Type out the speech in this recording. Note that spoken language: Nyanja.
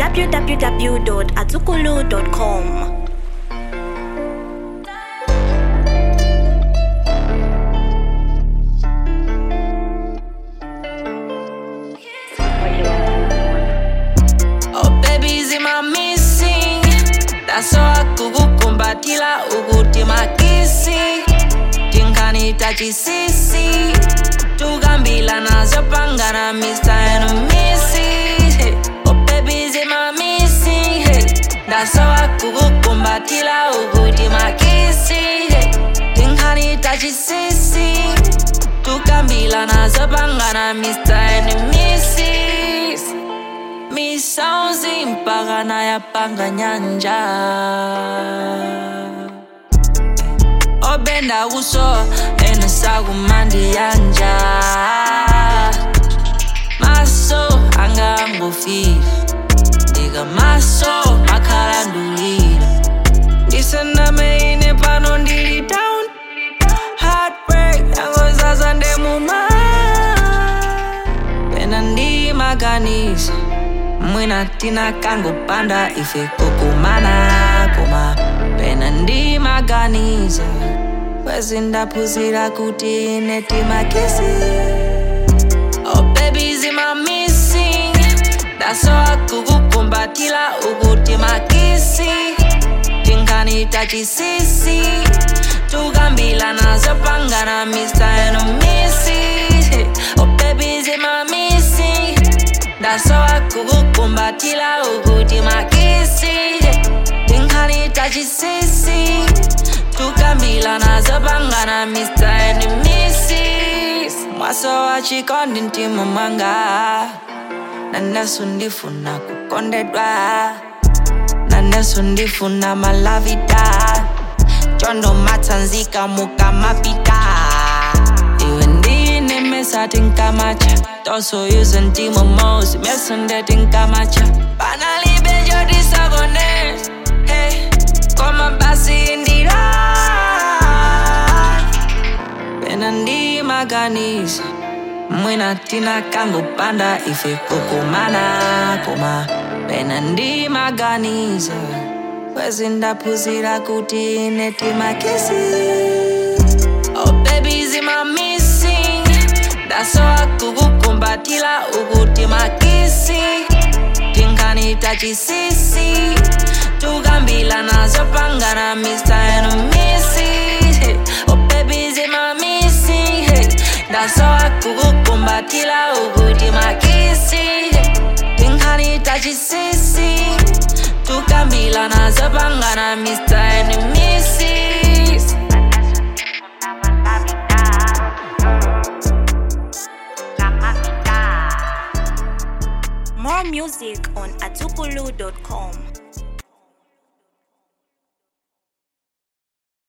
www.azukulu.com. Oh babies in my missing Dasoa kukukumbatila ukuti makisi Tinkanita chisisi Tugambila nazo pangana Mr. and Missy Oh babies in my missing Dasoa kukukumbatila ukuti makisi Tinkanita chisisi Tugambila nazo pangana Mr. and Mrs. misauzi mpaka nayapanga nyanja obenda kuso enesakumandi yanja maso angangofile ndika maso makhalandulile ndisendameine pano ndili down heartbreak yangozaza ndemuma pena ndimaganiza mwina tina kangopanda ife kukumana koma pena ndimaganiza kwezi ndaphunzira kuti ine timakisi oh baby zima missing dasowa kukukumbatila ukuti makisi tinkanita chisisi tukambila nazo pangana mr and missy oh baby zima missing dasowa kukukumbatila ukuti makisi tinkanita chisisi tukambila nazo pangana mr and mrs mwaso wa chikondi mtima mwanga naneso ndifuna kukondedwa naneso ndifuna malavita chondo matsanzika mukamapita iwe ndine mesati nkamacha toso yuze ntimo mosi meso ndeti nkamacha panalibe jodisagone hey, koma basi indira pena ndimaganiza mwina tina kangopanda ife kukumana koma pena ndimaganiza kwezi ndaphunzira kuti ine timakisi oh baby zima missing dasowa kukukumbatila ukuti makisi tinkanita chisisi tukambila nazo pangana mr and missy oh baby zima missing dasowa kukukumbatila ukuti makisi tinkanita chisisi tukambila nazo pangana mr and mrs More music on azukulu.com.